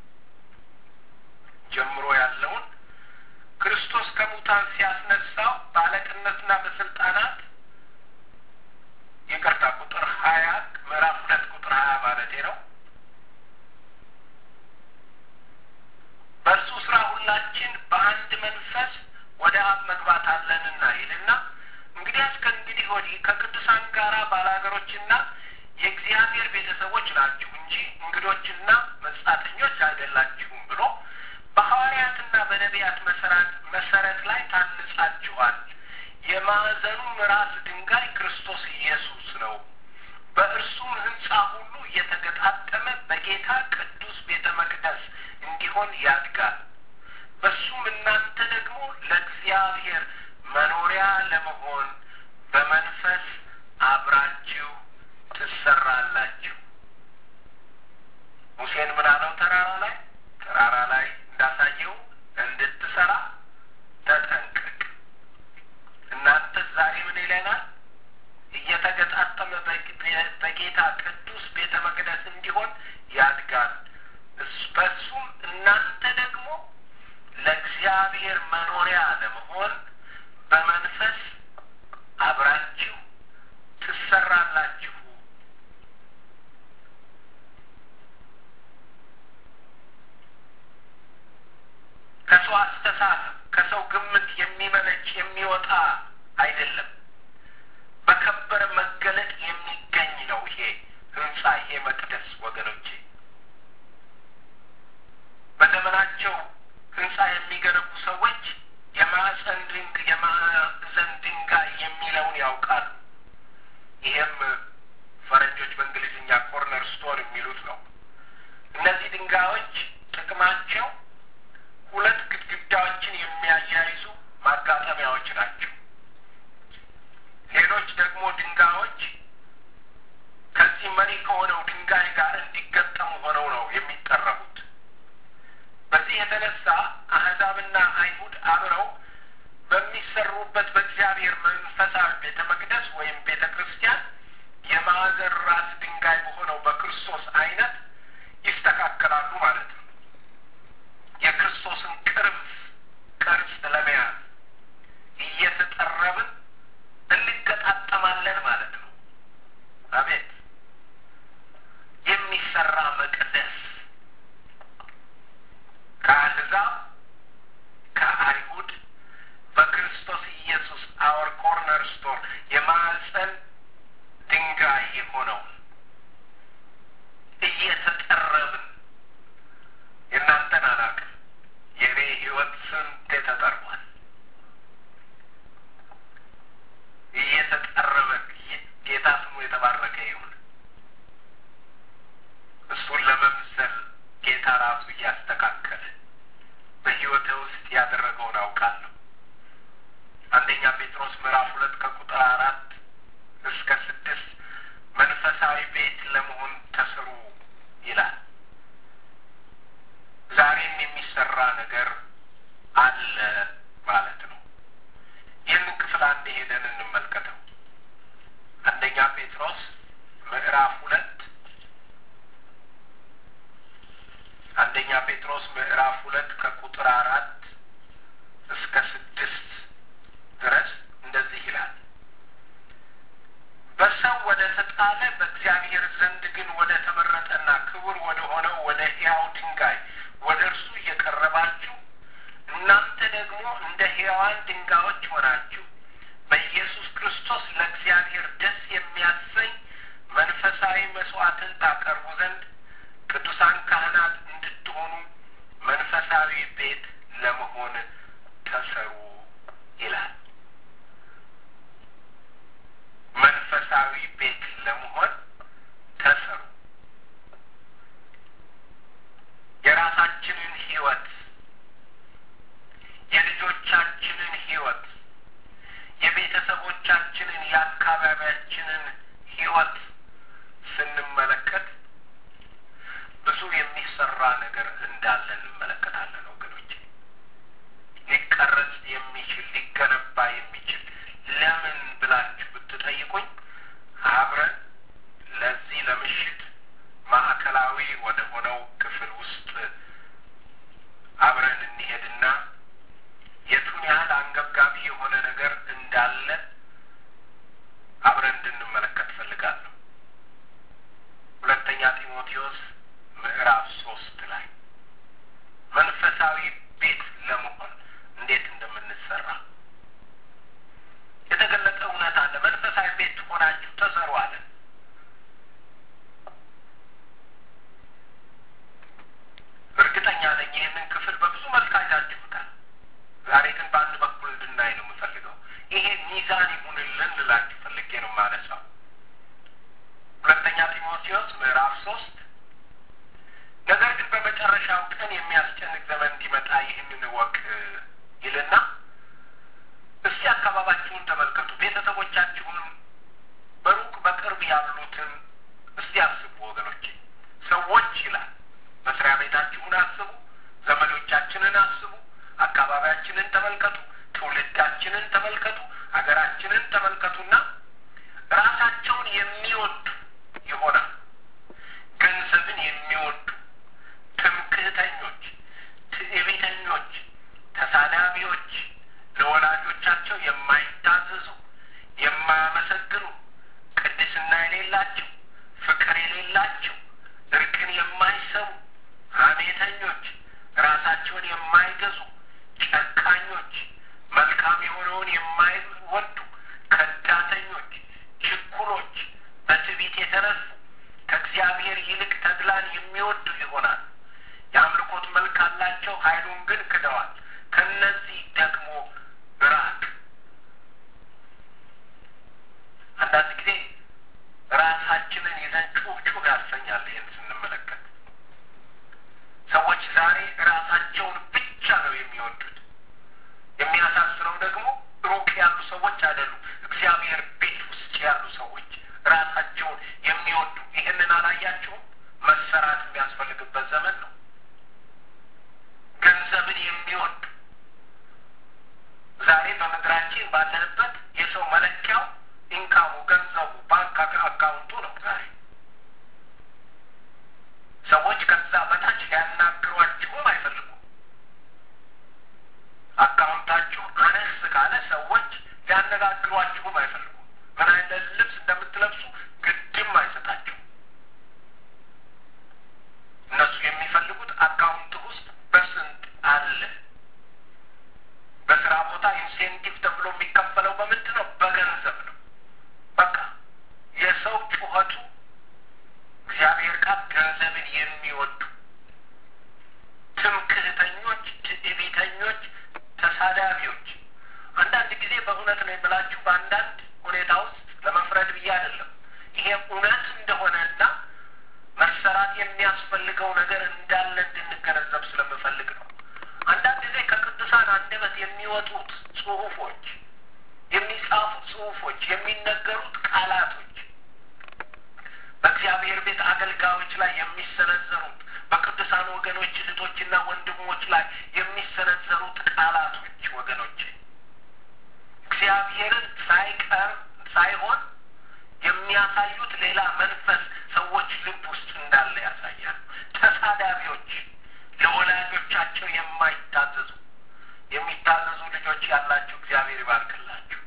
ጀምሮ ያለውን ክርስቶስ ከሙታን ሲያስነሳው በአለቅነትና በስልጣናት ይቅርታ፣ ቁጥር ሀያ ምዕራፍ ሁለት ቁጥር ሀያ ማለቴ ነው። በእርሱ ስራ ሁላችን በአንድ መንፈስ ወደ አብ መግባት አለንና ይልና እንግዲያስ ከእንግዲህ ወዲህ ከቅዱሳን ጋራ ባላገሮችና የእግዚአብሔር ቤተሰቦች ናችሁ እንጂ እንግዶችና መጻተኞች አይደላችሁም ብሎ በሐዋርያትና በነቢያት መሰረት መሰረት ላይ ታንጻችኋል። የማዕዘኑም ራስ ድንጋይ ክርስቶስ ኢየሱስ ነው። በእርሱም ሕንጻ ሁሉ እየተገጣጠመ በጌታ ቅዱስ ቤተ መቅደስ እንዲሆን ያድጋል። በሱም እናንተ ደግሞ ለእግዚአብሔር መኖሪያ ለመሆን በመንፈስ አብራችሁ ትሰራላችሁ። ሙሴን ምን አለው? ተራራ ላይ ተራራ ላይ እንዳሳየው እንድትሰራ ተጠንቀቅ። እናንተ ዛሬ ምን ይለናል? እየተገጣጠመ በጌታ ቅዱስ ቤተ መቅደስ እንዲሆን ያድጋል። በሱም እናንተ ደግሞ ለእግዚአብሔር መኖሪያ ለመሆን በመንፈስ አብራችሁ ትሰራላችሁ። ከሰው አስተሳሰብ ከሰው ግምት የሚመነጭ የሚወጣ አይደለም። በከበረ መገለጥ የሚገኝ ነው። ይሄ ህንጻ ይሄ መቅደስ ወገኖቼ በዘመናቸው ህንጻ የሚገነቡ ሰዎች የማዕፀን ድንግ የማዕዘን ድንጋይ የሚለውን ያውቃሉ። ይሄም ፈረንጆች በእንግሊዝኛ ኮርነር ስቶን የሚሉት ነው። እነዚህ ድንጋዮች ጥቅማቸው ሁለት ግድግዳዎችን የሚያያይዙ ማጋጠሚያዎች ናቸው። ሌሎች ደግሞ ድንጋዮች ከዚህ መሪ ከሆነው ድንጋይ ጋር እንዲገጠሙ ሆነው ነው የሚጠረቡት። በዚህ የተነሳ አህዛብና አይሁድ አብረው በሚሰሩበት በእግዚአብሔር መንፈሳዊ ቤተ መቅደስ ወይም ቤተ ክርስቲያን የማዕዘን ራስ ድንጋይ በሆነው በክርስቶስ አይነት ይስተካከላሉ ማለት ነው። የክርስቶስን ቅርብ ቅርጽ ለመያዝ እየተጠረብን እንገጣጠማለን ማለት ነው። አቤት የሚሰራ መቅደስ ከአሕዛብ ከአይሁድ በክርስቶስ ኢየሱስ አወር ኮርነር ስቶር የማዕፀን ድንጋይ የሆነውን እየተጠረብን የእናንተን አላውቅም፣ የእኔ ሕይወት ስንቴ ተጠርቧል። እየተጠረበ ጌታ ስሙ የተባረከ ይሁን። እሱን ለመምሰል ጌታ ራሱ እያስተካከለ በሕይወቴ ውስጥ ያደረገውን አውቃለሁ። አንደኛ ጴጥሮስ ምዕራፍ ሁለት ከቁጥር አራት እስከ ስድስት መንፈሳዊ ቤት ለመሆን ተስሩ ይላል። ዛሬም የሚሰራ ነገር አለ ማለት ነው። ይህንን ክፍል አንድ ሄደን እንመልከተው። አንደኛ ጴጥሮስ ምዕራፍ ሁለት አንደኛ ጴጥሮስ ምዕራፍ ሁለት ከቁጥር አራት እስከ ስድስት ድረስ እንደዚህ ይላል። በሰው ወደ ተጣለ በእግዚአብሔር ዘንድ ግን ወደ ተመረጠና ክቡር ወደ ሆነው ወደ ሕያው ድንጋይ ወደ እርሱ እየቀረባችሁ እናንተ ደግሞ እንደ ሕያዋን ድንጋዮች ሆናችሁ በኢየሱስ ክርስቶስ ለእግዚአብሔር ደስ የሚያሰኝ ተሰሩ አለ። እርግጠኛ ነኝ ይህንን ክፍል በብዙ መልክ አይታችሁታል። ዛሬ ግን በአንድ በኩል እንድናይ ነው የምፈልገው። ይሄ ሚዛን ይሁንልን ልላችሁ ፈልጌ ነው የማነሳው። ሁለተኛ ጢሞቴዎስ ምዕራፍ ሶስት ነገር ግን በመጨረሻው ቀን የሚያስጨንቅ ዘመን እንዲመጣ ይህንን እወቅ ይልና እስቲ አካባቢያችሁን ተመልከቱ፣ ቤተሰቦቻችሁንም በሩቅ በቅርብ ያሉትን እስቲ አስቡ ወገኖቼ። ሰዎች ይላል መስሪያ ቤታችሁን አስቡ፣ ዘመዶቻችንን አስቡ፣ አካባቢያችንን ተመልከቱ፣ ትውልዳችንን ተመልከቱ፣ ሀገራችንን ተመልከቱና ራሳቸውን የሚወዱ ይሆናል። ገንዘብን የሚወዱ ትምክህተኞች፣ ትዕቢተኞች፣ ተሳዳቢዎች፣ ለወላጆቻቸው የማይታዘዙ፣ የማያመሰግኑ፣ ቅድስና የሌላቸው፣ ፍቅር የሌላቸው፣ እርቅን የማይሰሙ፣ ሐሜተኞች፣ ራሳቸውን የማይገዙ፣ ጨካኞች፣ መልካም የሆነውን የማይወዱ፣ ከዳተኞች፣ ችኩሎች፣ በትዕቢት የተነሱ ከእግዚአብሔር ይልቅ ተድላን የሚወዱ ይሆናል። የአምልኮት መልክ አላቸው፣ ኃይሉን ግን ክደዋል። ከነዚህ ደግሞ ራቅ። አንዳንድ ጊዜ ራሳችንን ይዘን ጩህ ጩህ ያሰኛል። ይህን ስንመለከት ሰዎች ዛሬ ራሳቸውን ብቻ ነው የሚወዱት። የሚያሳስረው ደግሞ ሩቅ ያሉ ሰዎች አይደሉም፣ እግዚአብሔር ቤት ውስጥ ያሉ ሰዎች ራሳቸውን የሚወዱ ይህንን አላያችሁም? መሰራት የሚያስፈልግበት ዘመን ነው። ገንዘብን የሚወዱ ዛሬ በምድራችን ባለንበት የሰው መለኪያው ኢንካሙ ገንዘቡ ባንክ አካውንቱ ነው። ዛሬ ሰዎች ከዛ በታች ሊያናግሯችሁም አይፈልጉም። አካውንታችሁ አነስ ካለ ሰዎች ሊያነጋግሯችሁም አይፈልጉም። ምን አይነት ልብስ እንደምትለብሱ ግድም አይሰጣችሁም። እነሱ የሚፈልጉት አካውንት ውስጥ በስንት አለ። በስራ ቦታ ኢንሴንቲቭ ተብሎ የሚከፈለው በምንድን ነው? በገንዘብ ነው። በቃ የሰው ጩኸቱ እግዚአብሔር ቃል ገንዘብን የሚወዱ ትምክህተኞች፣ ትዕቢተኞች፣ ተሳዳቢዎች አንዳንድ ጊዜ በእውነት ነው የምላችሁ በአንዳንድ ሁኔታ ውስጥ ለመፍረድ ብዬ አይደለም። ይሄ እውነት እንደሆነና መሰራት የሚያስፈልገው ነገር እንዳለ እንድንገነዘብ ስለምፈልግ ነው። አንዳንድ ጊዜ ከቅዱሳን አንደበት የሚወጡት ጽሁፎች፣ የሚጻፉት ጽሁፎች፣ የሚነገሩት ቃላቶች በእግዚአብሔር ቤት አገልጋዮች ላይ የሚሰነዘሩት በቅዱሳን ወገኖች እህቶችና ወንድሞች ላይ የሚሰነዘሩት ቃላቶች ወገኖች እግዚአብሔርን ሳይቀር ሳይሆን የሚያሳዩት ሌላ መንፈስ ሰዎች ልብ ውስጥ እንዳለ ያሳያሉ። ተሳዳቢዎች፣ ለወላጆቻቸው የማይታዘዙ የሚታዘዙ ልጆች ያላችሁ እግዚአብሔር ይባርክላችሁ።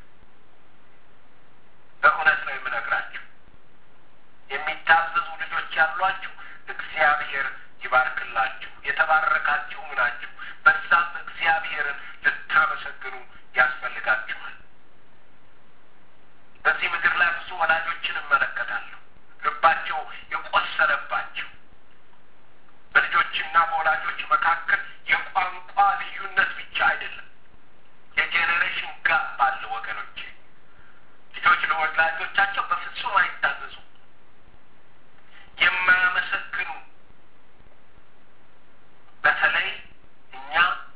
በእውነት ነው የምነግራችሁ። የሚታዘዙ ልጆች ያሏችሁ እግዚአብሔር ይባርክላችሁ። የተባረካችሁ ናችሁ። በዛም እግዚአብሔርን ልታመሰግኑ ያስፈልጋችኋል። በዚህ ምድር ላይ ብዙ ወላጆችን እመለከታለሁ። ልባቸው የቆሰለባቸው በልጆችና በወላጆች መካከል የቋንቋ ልዩነት ብቻ አይደለም፣ የጄኔሬሽን ጋፕ አለ ወገኖቼ። ልጆች ለወላጆቻቸው በፍጹም አይታዘዙም፣ የማያመሰግኑ በተለይ እኛ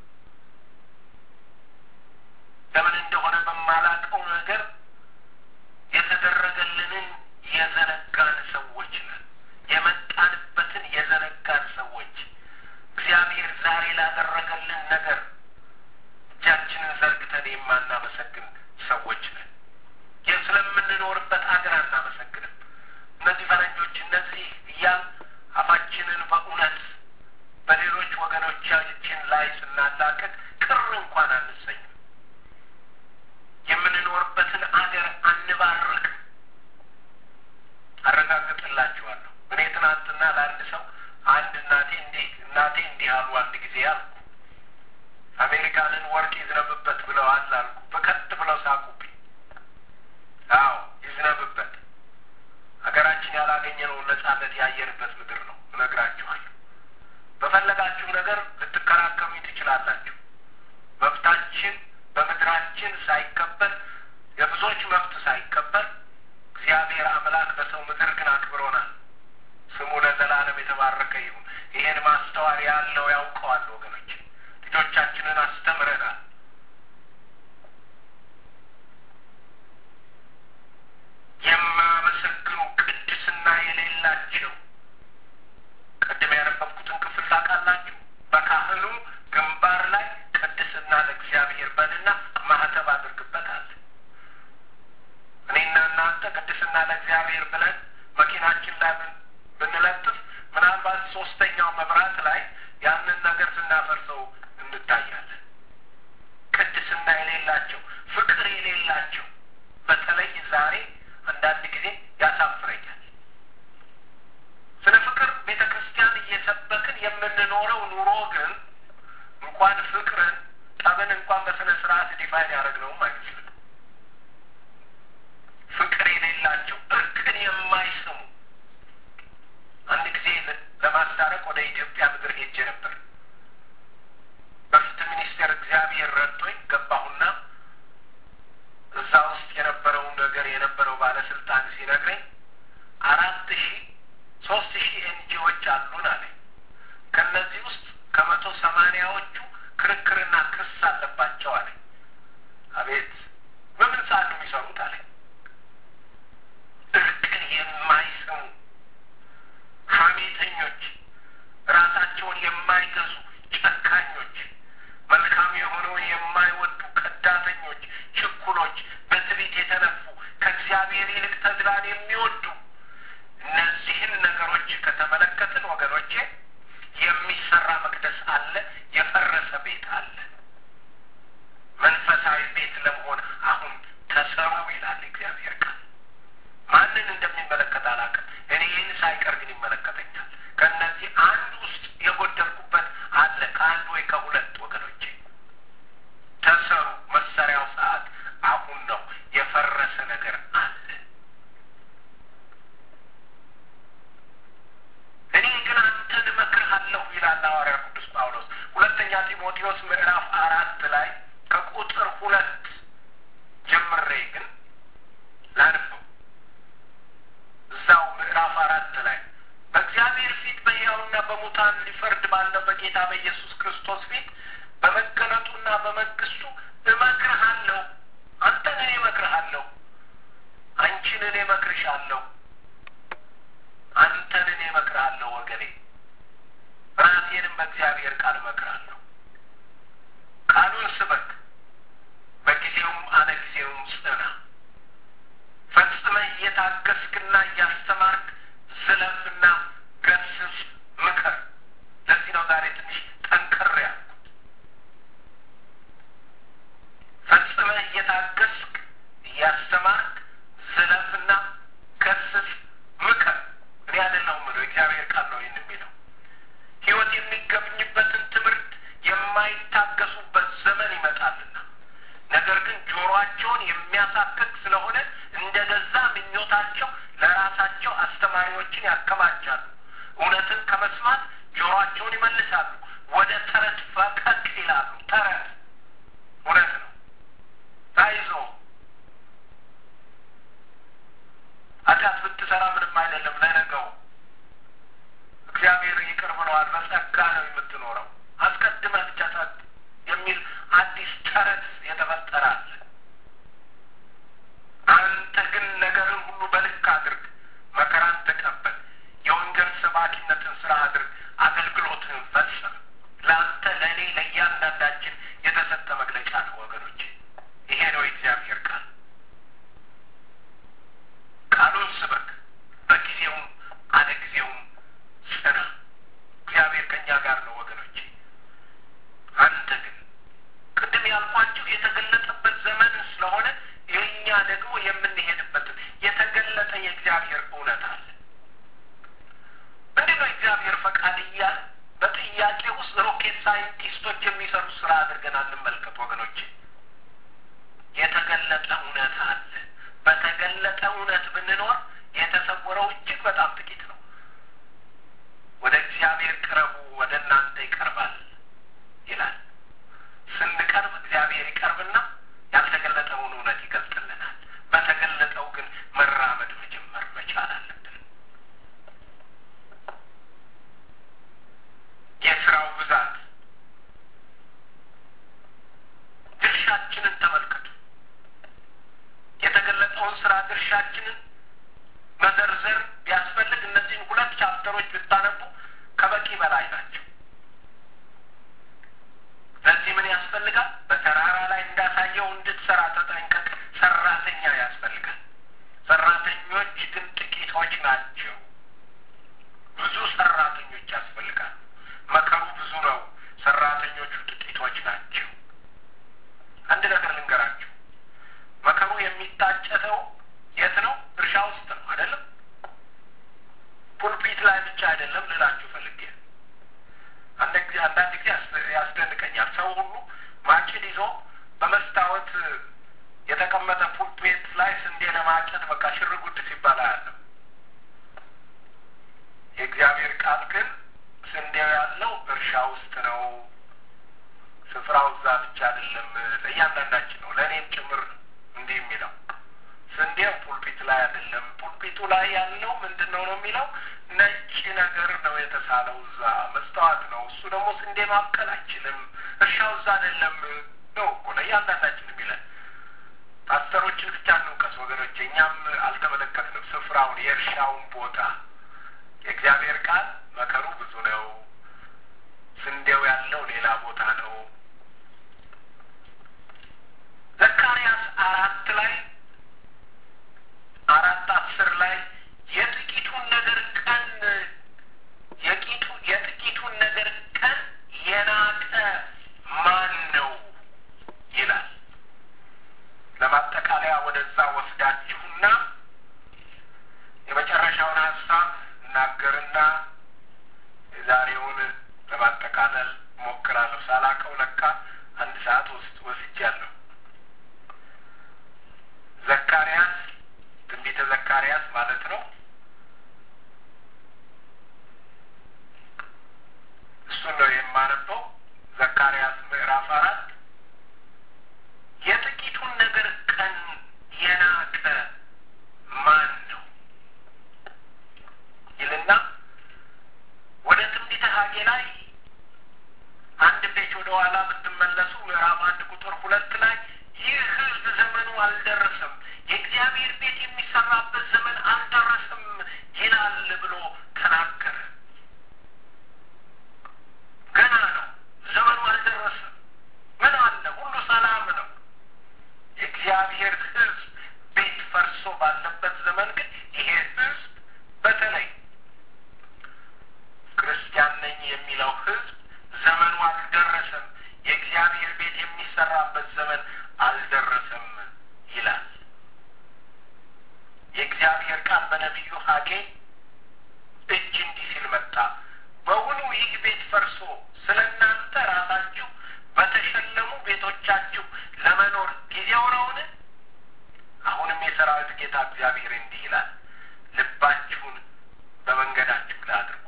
ለምን እንደሆነ በማላውቀው ነገር የተደረገልንን የዘነጋን ሰዎች ነን። የመጣንበትን የዘነጋን ሰዎች እግዚአብሔር ዛሬ ላደረገልን ነገር እጃችንን ዘርግተን የማናመሰግን ሰዎች ነን። ይህ ስለምንኖርበት ሀገር አናመሰግንም። እነዚህ ፈረንጆች እነዚህ እያል አፋችንን በእውነት በሌሎች ወገኖቻችን ላይ ስናላቅቅ ቅር እንኳን አንሰኝም። የምንኖርበትን አገር አንባርክ። አረጋግጥላችኋለሁ። እኔ ትናንትና ለአንድ ሰው አንድ እናቴ እንዲህ እናቴ እንዲህ አሉ አንድ ጊዜ አልኩ። አሜሪካንን ወርቅ ይዝነብበት ብለዋል አልኩ። በከት ብለው ሳቁብኝ። አዎ ይዝነብበት። ያገኘነውን ነጻነት ያየንበት ምድር ነው። እነግራችኋለሁ። በፈለጋችሁ ነገር ልትከራከሩኝ ትችላላችሁ። መብታችን በምድራችን ሳይከበር የብዙዎች መብት ሳይከበር እግዚአብሔር አምላክ በሰው ምድር ግን አክብሮናል። ስሙ ለዘላለም የተባረከ ይሁን። ይሄን ማስተዋል ያለው ያውቀዋል። ወገኖች ልጆቻችንን አስተምረናል። የማመሰግኑ ቅድስና የሌላቸው ቅድም ያነበብኩትን ክፍል ታውቃላችሁ። በካህኑ ግንባር ላይ ቅድስና ለእግዚአብሔር በልና ማህተብ አድርግበታል። እኔና እናንተ ቅድስና ለእግዚአብሔር ብለን መኪናችን ላይ ብንለጥፍ ምናልባት ሶስተኛው መብራት ላይ ያንን ነገር ስናፈርሰው እንታያለን። ቅድስና የሌላቸው ፍቅር የሌላቸው በተለይ ዛሬ አንዳንድ ጊዜ ያሳፍረኛል። ስለ ፍቅር ቤተ ክርስቲያን እየሰበክን የምንኖረው ኑሮ ግን እንኳን ፍቅርን ጠብን እንኳን በስነ ስርዓት ዲፋይን ያደረግነውም አይመስልም። ፍቅር የሌላቸው እርቅን የማይስሙ አንድ ጊዜ ለማስታረቅ ወደ ኢትዮጵያ ምድር ሄጄ ነበር። በፍትህ ሚኒስቴር እግዚአብሔር ረድቶኝ ገባሁና እዛ ውስጥ የነበረውን ነገር የነበረው ባለስልጣን ሲነግረኝ አራት ሺህ ሶስት ሺህ ኤንጂዎች አሉን አለኝ። ከእነዚህ ውስጥ ከመቶ ሰማንያዎቹ ክርክርና ክስ አለባቸው አለኝ። አቤት በምን ሰዓት ነው የሚሰሩት አለኝ። እርቅን የማይሰሙ ሐሜተኞች፣ ራሳቸውን የማይገዙ ጨካኞች፣ መልካም የሆነውን የማይወዱ ከዳተኞች፣ ችኩሎች፣ በትዕቢት የተነፉ ከእግዚአብሔር ይልቅ ተድላን የሚወዱ እነዚህን ነገሮች ከተመለከትን ወገኖቼ የሚሰራ መቅደስ አለ፣ የፈረሰ ቤት አለ። መንፈሳዊ ቤት ለመሆን አሁን ተሰሩ ይላል እግዚአብሔር ቃል። ማንን እንደሚመለከት አላውቅም። እኔ ይህን ሳይቀር ግን ይመለከተኛል። ከእነዚህ አንድ ውስጥ የጎደልኩበት አለ፣ ከአንድ ወይ ከሁለት ወገኖቼ ተሰሩ። መሰሪያው ሰዓት አሁን ነው። የፈረሰ ነገር አለ። እኔ ግን አንተን እመክርሃለሁ ይላል ሐዋርያ ቅዱስ ጳውሎስ ሁለተኛ ጢሞቴዎስ ምዕራፍ አራት ላይ ከቁጥር ሁለት ጀምሬ ግን ላንበው። እዛው ምዕራፍ አራት ላይ በእግዚአብሔር ፊት በሕያውና በሙታን ሊፈርድ ባለው በጌታ በኢየሱስ ክርስቶስ ፊት በመገለጡና በመንግስቱ እመክርሃለሁ። አንተን እኔ እመክርሃለሁ። አንቺን እኔ እመክርሻለሁ። አንተን እኔ እመክርሃለሁ ወገኔ። ራሴንም በእግዚአብሔር ቃል እመክርሃለሁ። ቃሉን ስበክ፣ በጊዜውም አለ ጊዜውም ጽና። ፈጽመህ እየታገስክና እያስተማርክ ዝለፍና ገስጽ፣ ምከር። ለዚህ ነው ዛሬ ትንሽ ጠንከር ያልኩት። ፈጽመህ እየታገስክ እያስተማርክ ዝለፍና ገስጽ፣ ምከር። እኔ አይደለሁም የምለው እግዚአብሔር ቃል ነው ይህን የሚለው። ሕይወት የሚገኝበትን ትምህርት የማይታገሱበት ዘመን ይመጣልና ነገር ግን ጆሮአቸውን የሚያሳክክ ስለሆነ እንደ ገዛ ምኞታቸው ለራሳቸው አስተማሪዎችን ያከማቻሉ። እውነትን ከመስማት ጆሮአቸውን ይመልሳሉ፣ ወደ ተረት ፈቀቅ ይላሉ። ተረት እውነት ነው። ታይዞ ኃጢአት ብትሰራ ምንም አይደለም ለነገው እግዚአብሔር ይቅር ብለዋል። በጸጋ ነው የምትኖረው። አስቀድመህ ብቻ ጸጥ የሚል አዲስ ተረት የተፈጠረ አለ። አንተ ግን ነገርን ሁሉ በልክ አድርግ፣ መከራን ተቀበል፣ የወንጌል ሰባኪነትን ስራ አድርግ፣ አገልግሎትህን ፈጽም። ለአንተ ለእኔ ለእያንዳንዳችን የተሰጠ መግለጫ ነው ወገኖቼ። ይሄ ነው የእግዚአብሔር ቃል። ቃሉን ስበክ፣ በጊዜውም አለ ጊዜውም ጽና። እግዚአብሔር ከእኛ ጋር ነው ወገኖቼ። አንተ ግን ቅድም ያልኳችሁ የተገለጠበት ዘመን ስለሆነ የእኛ ደግሞ የምንሄድበትን የተገለጠ የእግዚአብሔር እውነት አለ። ምንድን ነው የእግዚአብሔር ፈቃድ እያለ በጥያቄ ውስጥ ሮኬት ሳይንቲስቶች የሚሰሩ ስራ አድርገን እንመልከት ወገኖቼ። የተገለጠ እውነት አለ። በተገለጠ እውነት ብንኖር የተሰወረው እጅግ በጣም ውስጥ ነው። ስፍራው እዛ ብቻ አይደለም፣ ለእያንዳንዳችን ነው፣ ለእኔም ጭምር ነው እንዲህ የሚለው ስንዴው ፑልፒት ላይ አይደለም። ፑልፒቱ ላይ ያለው ምንድን ነው ነው የሚለው ነጭ ነገር ነው የተሳለው እዛ መስተዋት ነው። እሱ ደግሞ ስንዴ ማብቀል አይችልም። እርሻው እዛ አይደለም ነው እኮ ለእያንዳንዳችን የሚለን። ፓስተሮችን ብቻ እንውቀስ ወገኖች፣ እኛም አልተመለከትንም ስፍራውን፣ የእርሻውን ቦታ። የእግዚአብሔር ቃል መከሩ ብዙ ነው፣ ስንዴው ያለው ሌላ ቦታ ነው። ዘካርያስ አራት ላይ አራት አስር ላይ የጥቂቱን ነገር ቀን የቂቱ የጥቂቱን ነገር ቀን የናቀ ማን ነው ይላል። ለማጠቃለያ ወደዛ ወስዳችሁና የመጨረሻውን ሀሳብ እናገርና የዛሬውን ለማጠቃለል ሞክራለሁ። ሳላቀው ለካ አንድ ሰዓት ውስጥ ወስጃለሁ። ዘካርያስ ትንቢተ ዘካርያስ ማለት ነው። እሱን ነው የማነበው። ዘካርያስ ምዕራፍ አራት የጥቂቱን ነገር ቀን የናቀ ማን ነው ይልና ወደ ትንቢተ ሐጌ ላይ አንድ ፔጅ ወደ ኋላ ብትመለሱ ምዕራፍ አንድ ቁጥር ሁለት ላይ ይህ ሕዝብ ዘመኑ አልደረሰም፣ የእግዚአብሔር ቤት የሚሰራበት ዘመን አልደረሰም ይላል ብሎ ተናገረ። ገና ነው፣ ዘመኑ አልደረሰም። ምን አለ? ሁሉ ሰላም ነው። የእግዚአብሔር ሕዝብ ቤት ፈርሶ ባለበት ዘመን ግን ይሄ ሕዝብ በተለይ ክርስቲያን ነኝ የሚለው ሕዝብ ዘመኑ አልደረሰም፣ የእግዚአብሔር ቤት የሚሰራበት ዘመን አልደረሰም ይላል። የእግዚአብሔር ቃል በነቢዩ ሐጌ እጅ እንዲህ ሲል መጣ። በውኑ ይህ ቤት ፈርሶ ስለ እናንተ ራሳችሁ በተሸለሙ ቤቶቻችሁ ለመኖር ጊዜው ነውን? አሁንም የሰራዊት ጌታ እግዚአብሔር እንዲህ ይላል፣ ልባችሁን በመንገዳችሁ ላይ አድርጉ።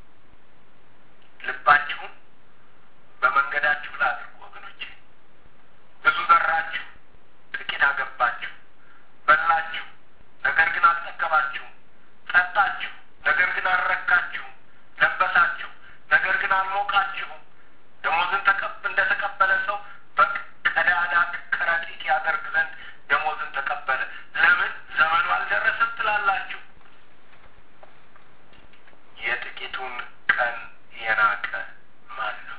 ልባችሁን በመንገዳችሁ ላይ አድርጉ። ወገኖቼ ብዙ ዘራችሁ፣ ጥቂት አገባችሁ፣ በላችሁ፣ ነገር ግን አልጠገባችሁም፣ ጠጣችሁ፣ ነገር ግን አልረካችሁም፣ ለበሳችሁ፣ ነገር ግን አልሞቃችሁም። ደሞዝን ተቀብ እንደ ተቀበለ ሰው በቀዳዳ ከረጢት ያደርግ ዘንድ ደሞዝን ተቀበለ። ለምን ዘመኑ አልደረሰም ትላላችሁ? የጥቂቱን ቀን የናቀ ማን ነው?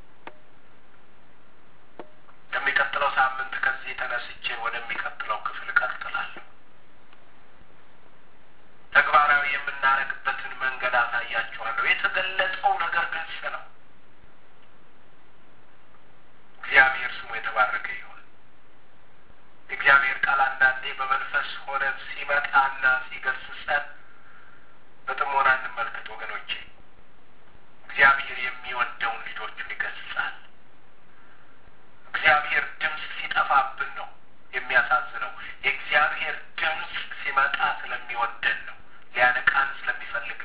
የሚቀጥለው ሳምንት ከዚህ ተነስቼ ወደሚቀጥለው ክፍል እቀጥላለሁ። ተግባራዊ የምናደርግበትን መንገድ አሳያችኋለሁ። የተገለጸው ነገር ግልጽ ነው። እግዚአብሔር ስሙ የተባረከ ይሁን። የእግዚአብሔር ቃል አንዳንዴ በመንፈስ ሆነን ሲመጣና ሲገስጸን በጥሞና እንመልከት ወገኖቼ። እግዚአብሔር የሚወደውን ልጆቹን ይገስጻል። እግዚአብሔር ድምፅ ሲጠፋብን ነው የሚያሳዝነው። የእግዚአብሔር ድምፅ ሲመጣ ስለሚወደን ነው፣ ሊያነቃን ስለሚፈልግ